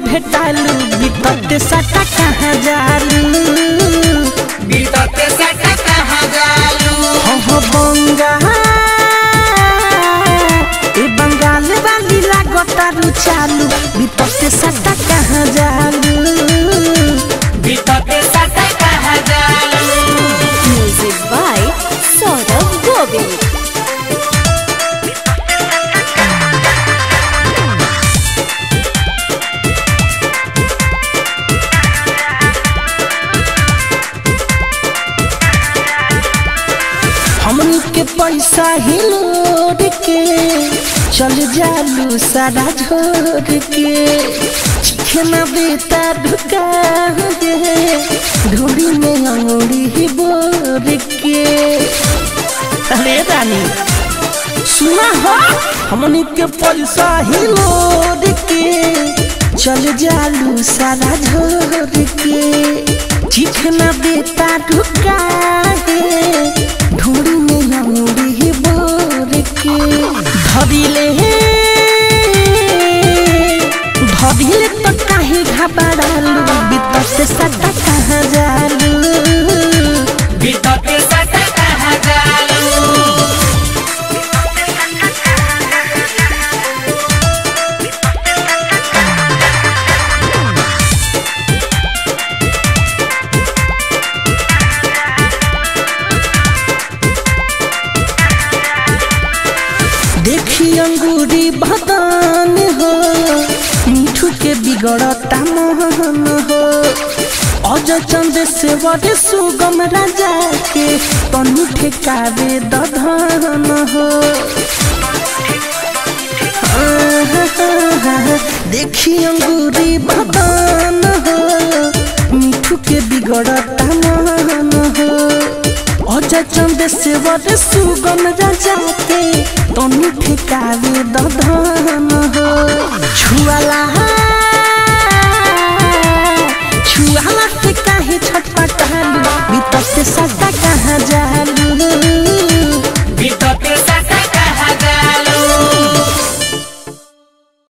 भेटालू बीतते सटा कहाँ जालू बीतते सटा कहाँ जालू हो बंगाल ए बंगाल वाली लागतारू चालू बीतते सटा कहाँ जालू बीतते सटा कहाँ जालू Music by Saurabh Govind. हमनी के पैसा ही लोड के चल जालू सारा झोर के चिखना बेटा ढुका दे ढोड़ी में अंगूरी ही बोर के अरे रानी सुना हो हमनी के पैसा ही लोड के चल जालू सारा झोर के चिखना बेटा ढुका है ढोड़ी में अंगूरी ही बोर के धरिले धरिले तो काहे घबरालू बीत से सटा कहाँ जालू बीतते सटा कहाँ जालू देखी अंगूरी बदन हो मिठू के बिगड़ता मोहन हो अज चंद से बड़े सुगम राजा के तनु ठेकावे दधन हो देखी अंगूरी बदन हो मिठू के बिगड़ता मोहन हो अजय चंद से बड़े सुगम राजा के तनु ठेकावे दधन हो छुआ